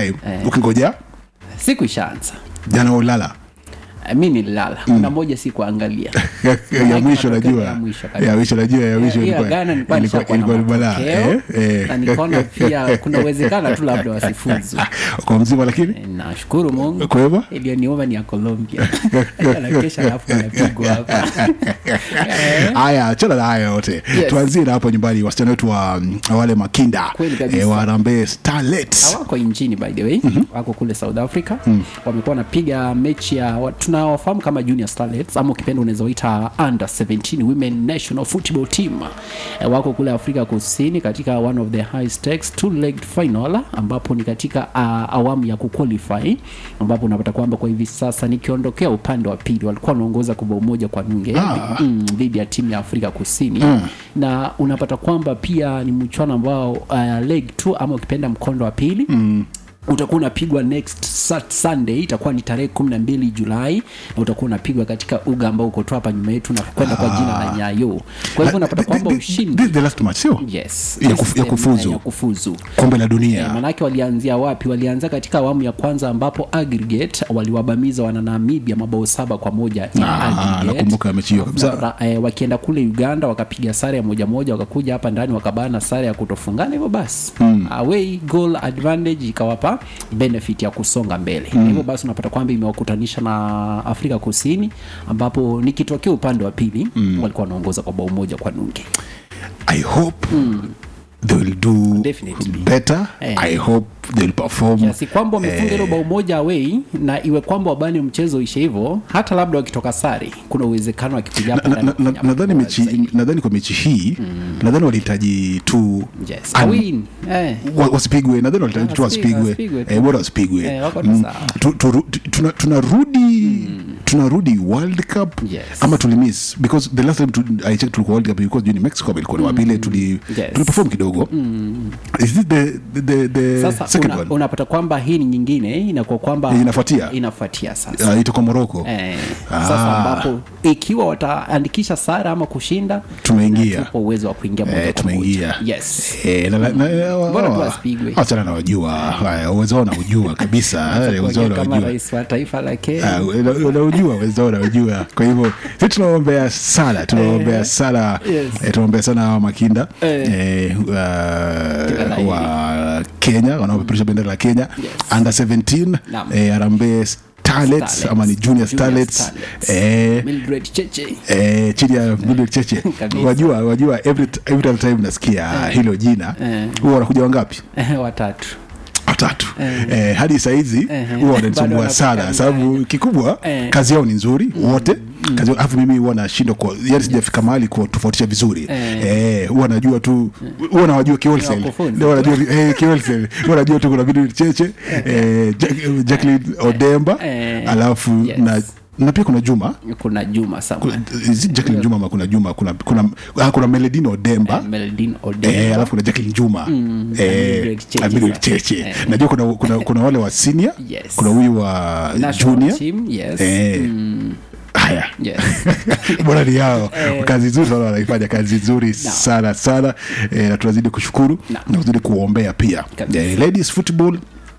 time Eh. ukingoja siku ishaanza jana ulala Eh, mi nililala kuna moja si kuangalia ya Maanake mwisho matokeo najua ya mwisho kabisa. ya mwisho najua ya mwisho Eh, hiyo ya ilikuwa Ghana nilikuwa ilikuwa nishakuwa na ilikuwa ni balaa matokeo, eh na eh nikaona pia kuna uwezekano tu labda wasifuzu kwa mzima lakini Eh, nashukuru mungu kwa hivyo iliyoniuma ni ya colombia nakesha alafu anapigwa hapa Eh, haya achana na haya yote Yes. tuanzie na hapo nyumbani wasichana wetu wa mm, wale makinda Kweli kabisa. eh, wa Harambee Starlets hawako nchini by the way mm-hmm. wako kule south africa mm. wamekuwa wanapiga mechi ya wa- tunawafahamu kama junior starlets ama ukipenda unaweza waita under 17 women national football team e, wako kule afrika kusini katika one of the high stakes two legged final ambapo ni katika uh, awamu ya kuqualify ambapo unapata kwamba kwa hivi sasa nikiondokea upande wa pili walikuwa wanaongoza kwa bao moja kwa nunge Ah. mm, dhidi ya timu ya afrika kusini mm. na unapata kwamba pia ni mchuano ambao uh, leg two ama ukipenda mkondo wa pili mm utakuwa unapigwa next Sat- sunday itakuwa ni tarehe kumi na mbili julai na utakuwa unapigwa katika uga ambao uko tu hapa nyuma yetu na kwenda kwa jina la nyayo kwa hivyo unapata kwamba This- this- ushindi this is the last match sio yes Ya this kuf- is ya the- kufuzu. ya kufuzu kombe la Eh, dunia manake walianzia wapi walianzia katika awamu ya kwanza ambapo aggregate waliwabamiza wana namibia mabao saba kwa moja in Ah, aggregate. nakumbuka mechi hiyo kabisa. Ra- eh, wakienda kule uganda wakapiga sare ya moja moja wakakuja hapa ndani wakabana sare ya kutofungana hivyo basi mm. away goal advantage ikawapa benefit ya kusonga mbele mm. hivyo basi unapata kwamba imewakutanisha na afrika kusini ambapo nikitokea upande wa pili mm. walikuwa wanaongoza kwa bao moja kwa nunge i hope they will do Definitely. better Eh. i hope they will perform kiasi kwamba wamefunga hilo bao moja away na iwe kwamba wabani mchezo ishe hivyo hata labda wakitoka sare kuna uwezekano wakipiga hapa Na- ndani na- na- kufanya nadhani bora mechi zaidi. nadhani kwa mechi hii nadhani walihitaji tu yes. an- A win. Eh. wa- wasipigwe nadhani walihitaji tu Wasipigwe, wasipigwe wasipigwe tu. Eh, bora wasipigwe Eh, wako tu Mm, sawa. tu- turu- tu- tuna- tunarudi tunarudi world cup Yes. ama tulimiss because the last time tu, i checked tulikuwa world cup because juu ni mexico ilikuwa ni wapile tuli Yes. tuliperform kidogo is this the the the, the sasa second una, one unapata kwamba hii ni nyingine inakuwa kwamba Inafuatia? inafuatia sasa uh, itakuwa morocco Eh, Ah. sasa ambapo ikiwa wataandikisha sara ama kushinda Tumeingia. tupo uwezo wa kuingia moja Eh, kwa tumeingia. moja. yes Eh, na- na- na- Bora tu wa- wasipigwe. wachana na wajua Haya, uwezo wao naujua kabisa Eh, uwezo wao kama naujua rais wa taifa la Kenya Ah, una- unaujua uwezo wao unaujua kwa hivyo si tunaombea sana tunaombea sana Yes. eh, tunaombea sana hawa makinda Eh. eh, uh, la heri. wa kenya wanaopeperusha bendera la kenya Yes. under 17 Naam. eh, Harambee starlets Starlets. ama ni junior starlets Starlets. eh, Mildred Cheche eh, chini ya Mildred Cheche Kabisa. wajua wajua every, every other time nasikia hilo jina Eh. huwa wanakuja wangapi watatu watatu eh, hadi sahizi Eh. huwa Bado wananisumbua wanakuwa sana kama- sababu kikubwa Eh. kazi yao ni nzuri wote kazi yao- alafu mimi huwa nashindwa kwa yani sijafika mahali kuwatofautisha vizuri Eh. eh, huwa najua tu huwa nawajua kiolsel Wakufunzi. ndio wanajua eh, kiolsel huwa najua tu kuna vitu cheche eh, Jack- Jacqueline Odemba Eh. alafu Yes. na na pia kuna Juma kuna Juma Samuel Is it Jacqueline Juma ama kuna Juma kuna kuna ah, kuna Meledine Odemba Meldin Odemba Eh, alafu kuna Jacqueline Juma na eh, Mildred Cheche na Mildred sasa. Cheche Eh. najua kuna, kuna, kuna wale wa senior Yes. kuna huyu wa National junior team, yes. eh, haya yes. bora ni yao Eh. kazi nzuri sana wanaifanya kazi nzuri sana sana eh, na tunazidi kushukuru Naam. na kuzidi kuombea pia Kabisa. eh, ladies football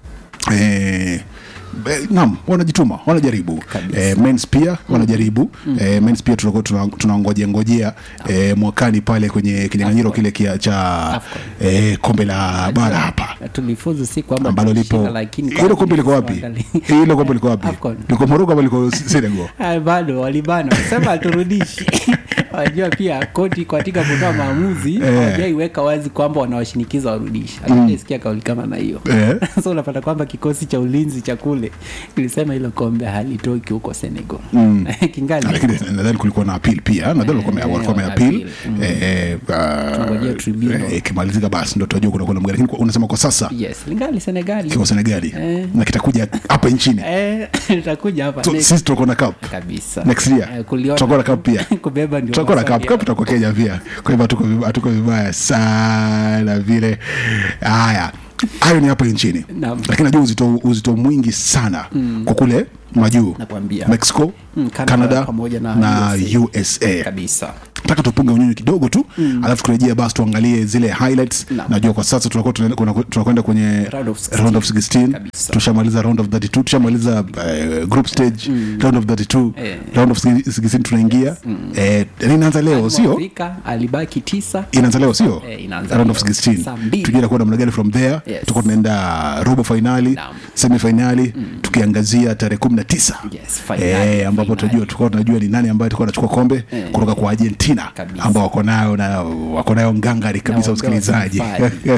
eh, Eh, naam wanajituma wanajaribu Kabisa. eh, mens pia wanajaribu eh, mens pia tunakuwa tuna- tunangojea ngojea eh, mwakani pale kwenye kinyang'anyiro kile kia cha Afcon. eh, kombe la bara hapa Na tulifuzu si kwamba ambalo lipo tulishinda, lakini hilo kombe liko wapi tuangalie. hilo kombe liko wapi Afcon. liko Morocco ama liko Senegal Ah, bado walibana sema turudishi wajua pia koti katika kutoa maamuzi Eh. hawajaiweka wazi kwamba wanawashinikiza warudishi hatujaisikia kauli kama na hiyo Eh. so unapata kwamba kikosi cha ulinzi cha kule kilisema hilo kombe halitoki huko senegal kingali lakini nadhani kulikuwa na appeal pia nadhani walikuwa wame- Eh, walikuwa wana wameappeal appeal. eh, eh, ah, Tunangojea tribunal. eh, ikimalizika basi ndo tutajua kuna kuna mgani lakini kwa- unasema kwa sasa yes lingali senegali kiko Senegali Eh. na kitakuja hapa nchini Eh, itakuja hapa so, next. sisi tutakuwa na cup kabisa next year Eh, kuliona tutakuwa na cup pia kubeba ndio tutakuwa na maswali cup yao. cup tutakuwa Kenya pia kwa hivyo hatuko vibaya- hatuko vibaya sana vile haya hayo ni hapa nchini Naam. lakini najua uzito, uzito mwingi sana kwa kule majuu Nakwambia. mexico Mm, Canada canada pamoja na na USA. usa kabisa nataka tupunge unyunyu kidogo tu alafu turejea basi tuangalie zile highlights Naam. najua kwa sasa tunakuwa tunaenda- kuna- tunakwenda kwenye Round of 16. round of 16 Kabisa. tushamaliza round of 32 tushamaliza uh, group stage round of 32 Eh. round of 16 tunaingia eh, yani inaanza leo sio Afrika alibaki tisa inaanza leo sio Eh, inaanza round leo. of 16 Saa mbili. tujue itakuwa namna gani from there Yes. tuko tunaenda robo finali Naam. semi finali tukiangazia tarehe 19 Yes, finali, eh, ambapo finali. tunajua tulikuwa tunajua ni nani ambaye atakuwa anachukua kombe Eh. kutoka kwa Argentina Kabisa. ambao wako nayo na wako nayo ngangari kabisa Na msikilizaji wapewa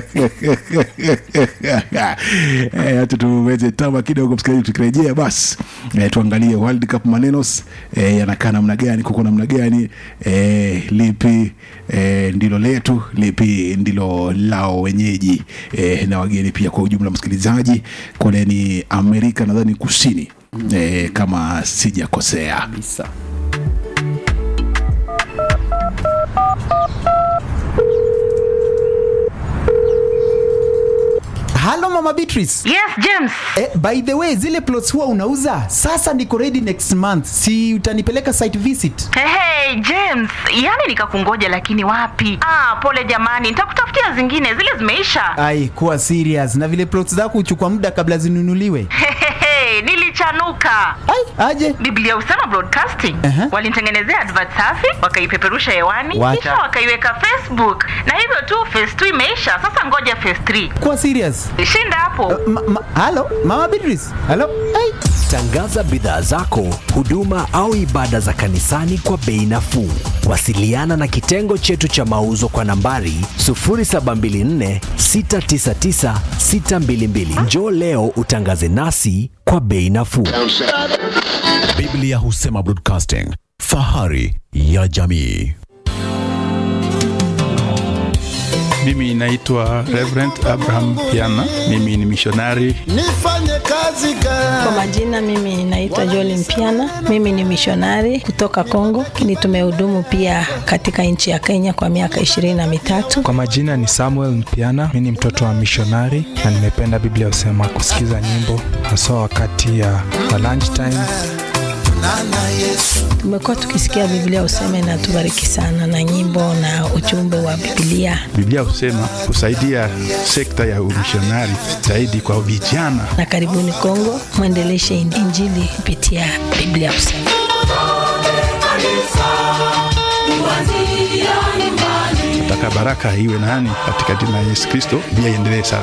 Eh, hata tuweze tama kidogo msikilizaji tukirejea basi eh, tuangalie World Cup manenos eh, yanakaa namna gani kuko namna gani eh, lipi eh, ndilo letu lipi ndilo lao wenyeji eh, na wageni pia kwa ujumla msikilizaji kule ni Amerika nadhani kusini eh, kama sijakosea kabisa halo mama beatrice Yes, James. eh, by the way zile plots huwa unauza sasa niko ready next month si utanipeleka site visit Hey, hey, James, yani nikakungoja lakini wapi? Ah, pole jamani, nitakutafutia zingine, zile zimeisha. ai kuwa serious na vile plots zako huchukua muda kabla zinunuliwe Hehehe, nilichanuka. ai aje Biblia Usema Broadcasting Aha. walinitengenezea advert safi, wakaipeperusha hewani, Wacha. kisha wakaiweka Facebook, na hivyo tu phase 2 imeisha. Sasa ngoja phase 3. kuwa serious Shinda hapo. ma, ma, halo mama beatrice halo ai Tangaza bidhaa zako, huduma au ibada za kanisani kwa bei nafuu. Wasiliana na kitengo chetu cha mauzo kwa nambari 0724 699 622. Njoo leo utangaze nasi kwa bei nafuu. Biblia Husema Broadcasting, fahari ya jamii. Mimi naitwa Reverend Abraham Piana. Mimi ni mishonari. nifanye kazi gani? Kwa majina mimi naitwa Joli Mpiana, mimi ni mishonari kutoka Kongo, ni tumehudumu pia katika nchi ya Kenya kwa miaka ishirini na mitatu. Kwa majina ni Samuel Mpiana, mi ni mtoto wa mishonari na nimependa Biblia husema kusikiza nyimbo haswa wakati ya wa lunch time. Nana Yesu Tumekuwa tukisikia Biblia useme na tubariki sana na nyimbo na ujumbe wa Biblia, Biblia husema kusaidia sekta ya umishonari zaidi kwa vijana. na karibuni Kongo, mwendeleshe Injili kupitia Biblia useme. Nataka baraka iwe nani katika jina la Yesu Kristo, Biblia iendelee sana.